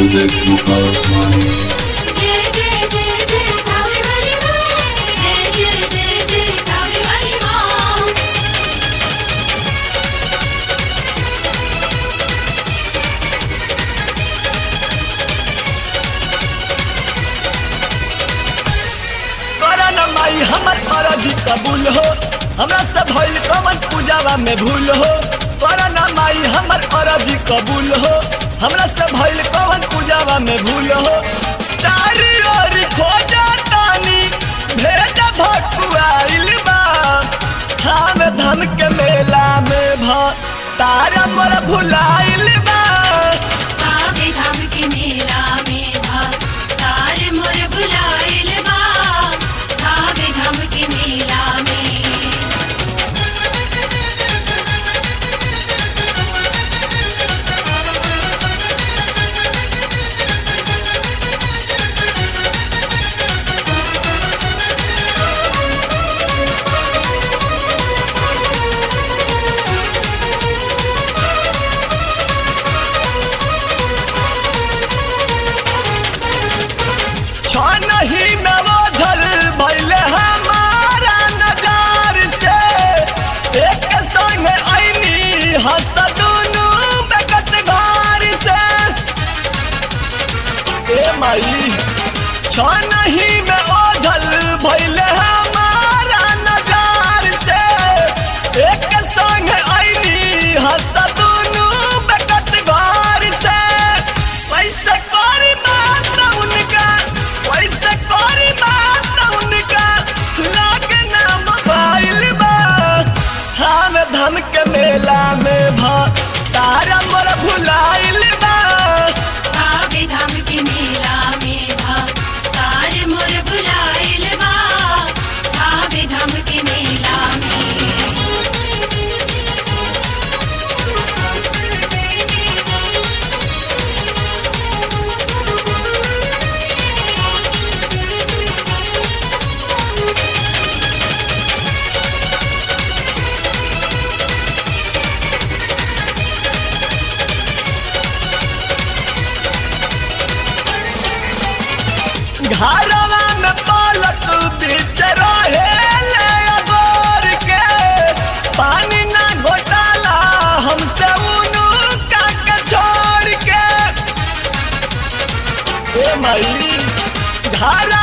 music Mukhar. जय जय जय जय कावे वाली माँ जय जय जय जय कावे वाली माँ करन माई हमर फरजी कबूल हो हमरा से भइल कमन पूजावा में भूल हो करन माई हमर फरजी कबूल हो हमरा से भइल कमन पूजावा में भूल हो चारी ओर खोजा तानी भेज भकुआइल बा धाम धाम के मेला में भ तारा मोर भुलाइल बा कावे धाम के मेला में भा तार मोर बुलाइल बा कावे धाम के मेला में छन ही में बोझल भइले हमारा नजार से एक संग ऐनी हंस दुनू बेकत घर से ए माई छन ही में ओझल भइले हमारा नजार से एक संग ऐनी हंस दुनू बेकत घर से कैसे करी बात उनका कैसे करी बात उनका लागे ना मोबाइल बा धाम धाम के मेला में भ तारा मोर भुलाइल बा कावे धाम के मेला में भा तार मोर बुलाइल बा कावे धाम के मेला घरवा में पालक बीच रहे ले अगोर के पानी ना घोटाला हमसे उनु काक छोड़ के ए माई घर